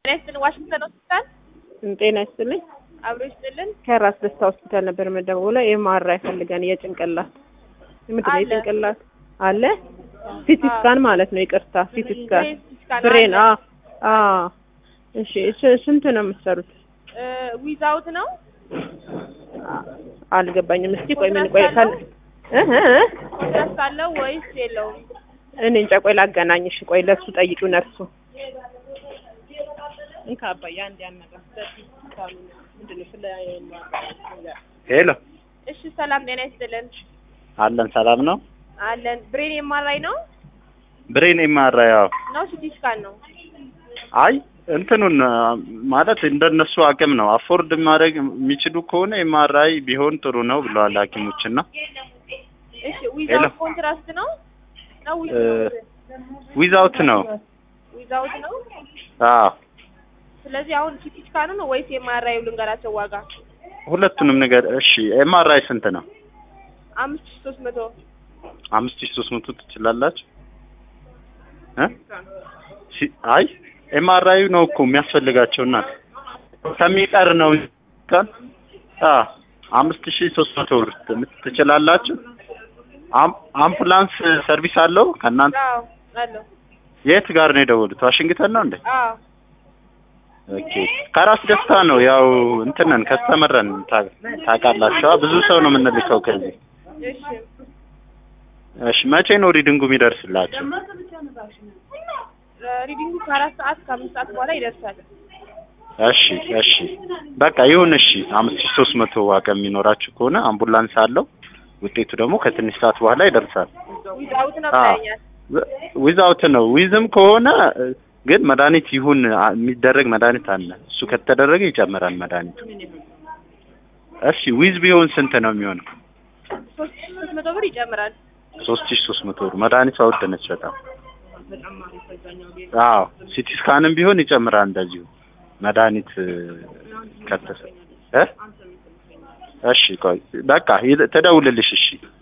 ጤና ይስጥልን። ዋሽንግተን ሆስፒታል ጤና ይስጥልኝ። አብሮ ይስጥልን። ከራስ ደስታ ሆስፒታል ነበር መደወለው። ኤምአርአይ ፈልገን የጭንቅላት ምንድን ነው አለ። የጭንቅላት አለ ሲቲ ስካን ማለት ነው። ይቅርታ ሲቲ ስካን ብሬን ስካን ብሬን። አለ። አ አ እሺ ስ- ስንት ነው የምትሰሩት? እ ዊዛውት ነው አ- አልገባኝም። እስቲ ቆይ ምን ኮንትራክት ቆይ ካል አለው? እህ እህ ኮንትራክት አለው ወይስ የለውም? እኔ እንጃ። ቆይ ላገናኝሽ። ቆይ ለሱ ጠይቂው ነርሱ እንካ አባዬ አንድ ያነጋ ምንድን ነው ስለ ሄሎ እሺ ሰላም ጤና ይስጥልን። አለን ሰላም ነው። አለን ብሬን የማራይ ነው ብሬን ኤምአርአይ ያው ነው ሲቲ ስካን ነው? አይ እንትኑን አ፣ ማለት እንደነሱ አቅም ነው። አፎርድ ማድረግ የሚችሉ ከሆነ ኤምአርአይ ቢሆን ጥሩ ነው ብለዋል ሐኪሞች እና እሺ ሄሎ። ዊዛውት ኮንትራስት ነው ነው እ፣ ዊዛውት ነው። ዊዛውት ነው። አዎ ስለዚህ አሁን ሲቲ ስካኑ ነው ወይስ የማራዩ ልንገራቸው ዋጋ ሁለቱንም ነገር እሺ። ኤምአርአይ ስንት ነው? አምስት ሺህ ሶስት መቶ አምስት ሺህ ሶስት መቶ ትችላላችሁ እ ሲ- አይ ኤምአርአይ ነው እኮ የሚያስፈልጋቸው እና ከሚቀር ነው ቀን አ አምስት ሺህ ሶስት መቶ ብር ት- ትችላላችሁ። አም- አምቡላንስ ሰርቪስ አለው ከእናንተ? አዎ አለው የት ጋር ነው የደወሉት? ዋሽንግተን ነው እንዴ? አዎ ኦኬ ከራስ ደስታ ነው ያው እንትነን ከስተመረን ታውቃላችሁ። ብዙ ሰው ነው የምንልከው ከዚህ። እሺ እሺ መቼ ነው ሪዲንጉ የሚደርስላችሁ? ሪዲንጉ ከአራት ሰዓት ከአምስት ሰዓት በኋላ ይደርሳል። እሺ እሺ በቃ ይሁን። እሺ አምስት ሺህ ሶስት መቶ አቅም የሚኖራችሁ ከሆነ አምቡላንስ አለው። ውጤቱ ደግሞ ከትንሽ ሰዓት በኋላ ይደርሳል። ዊዛውት ነው አዎ። ብለኸኛል። ዊዛውት ነው። ዊዝም ከሆነ እ፣ ግን መድኃኒት ይሁን አ፣ የሚደረግ መድኃኒት አለ። እሱ ከተደረገ ይጨምራል መድኃኒቱ። እሺ ዊዝ ቢሆን ስንት ነው የሚሆነው? ሶስት ሺህ ሶስት መቶ ብር ይጨምራል። ሶስት ሺህ ሶስት መቶ ብር መድኃኒቷ ውድ ነች በጣም። አዎ ሲቲ ስካንም ቢሆን ይጨምራል እንደዚሁ መድኃኒት እ፣ ከተሰ እ እሺ ቆይ በቃ ይል- ትደውልልሽ እሺ